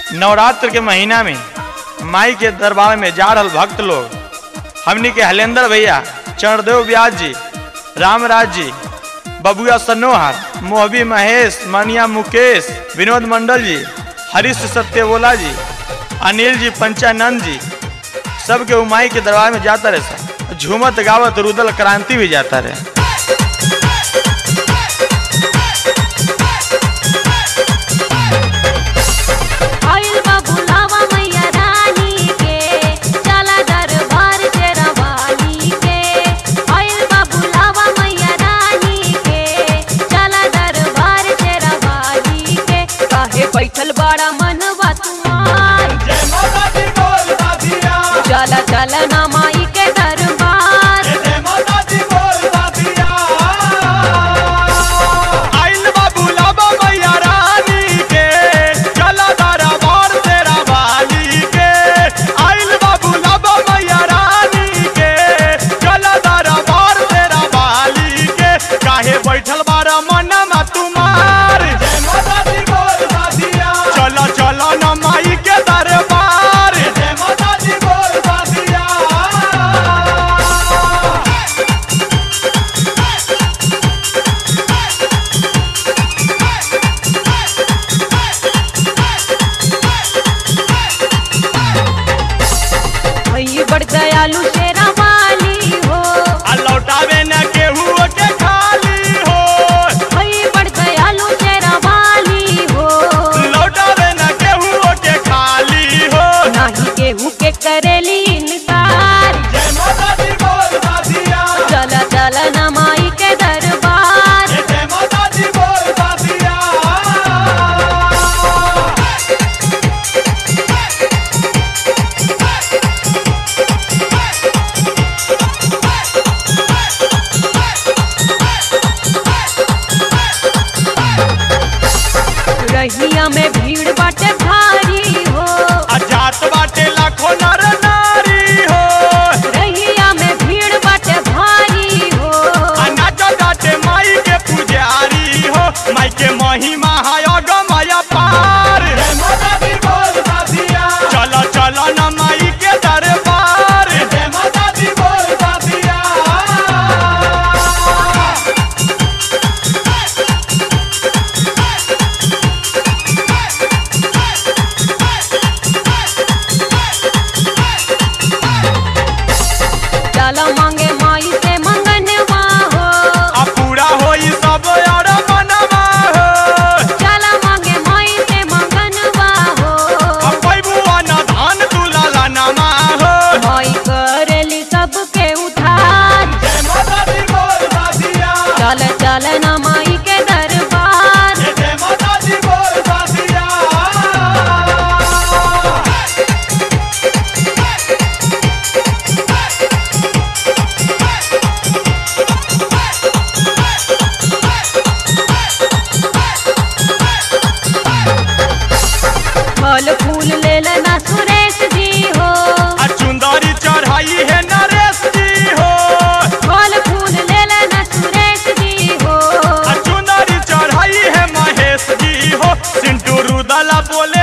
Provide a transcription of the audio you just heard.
नवरात्र के महीना में माई के दरबार में जा रहल भक्त लोग हमनी के हलेंद्र भैया चरणदेव व्यास जी रामराज जी बबुआ सनोहर मोहबी महेश मनिया मुकेश विनोद मंडल जी हरीश सत्यवोला जी अनिल जी पंचानंद जी सबके उमाई के दरबार में जाता रहे सब झूमत गावत रुदल क्रांति भी जाता रहे आइल बा बुलावा मैया रानी के चला दरबार तेरा वाली के आइल बा बुलावा मैया रानी के चला दरबार तेरा वाली के काहे बैठल बड़ा मनवा तुम्हार चला चला ना माई के दरबार आइल बा बुलावा मैया रानी के चला दरबार तेरा वाली के आइल बा बुलावा मैया रानी के चला दरबार तेरा वाली के काहे बैठल बारा मनमा तुम्हार चला चला न माई के दरबार भई बड़ दयालु शेरा वाली हो आ लौटावे न केहू के खाली हो भई बड़ दयालु शेरा वाली हो लौटावे न केहू के खाली हो नाही केहू के करेली इनकार चल चल न माई के दरबार रहिया में भीड़ बाटे भारी हो आ जात बाटे लाखों नर नारी हो रहिया में भीड़ बाटे भारी हो आ नाचो जाटे माई के पुजारी हो माई के महिमा है अगमया पार चलो चलो न माई के दरबार चल मांगे माई से मंगनवा हो आ पूरा होई सब और मनवा हो चल मांगे माई से मंगनवा हो आ पैबुआ न धान तुला नमा हो माई करेली सबके उधार चल चल न माई के दरबार फल फूल ले लेना सुरेश जी हो आ चुंदरी चढ़ाई है नरेश जी हो फल फूल ले लेना सुरेश जी हो आ चुंदरी चढ़ाई है महेश जी हो सिंटू रुदला बोले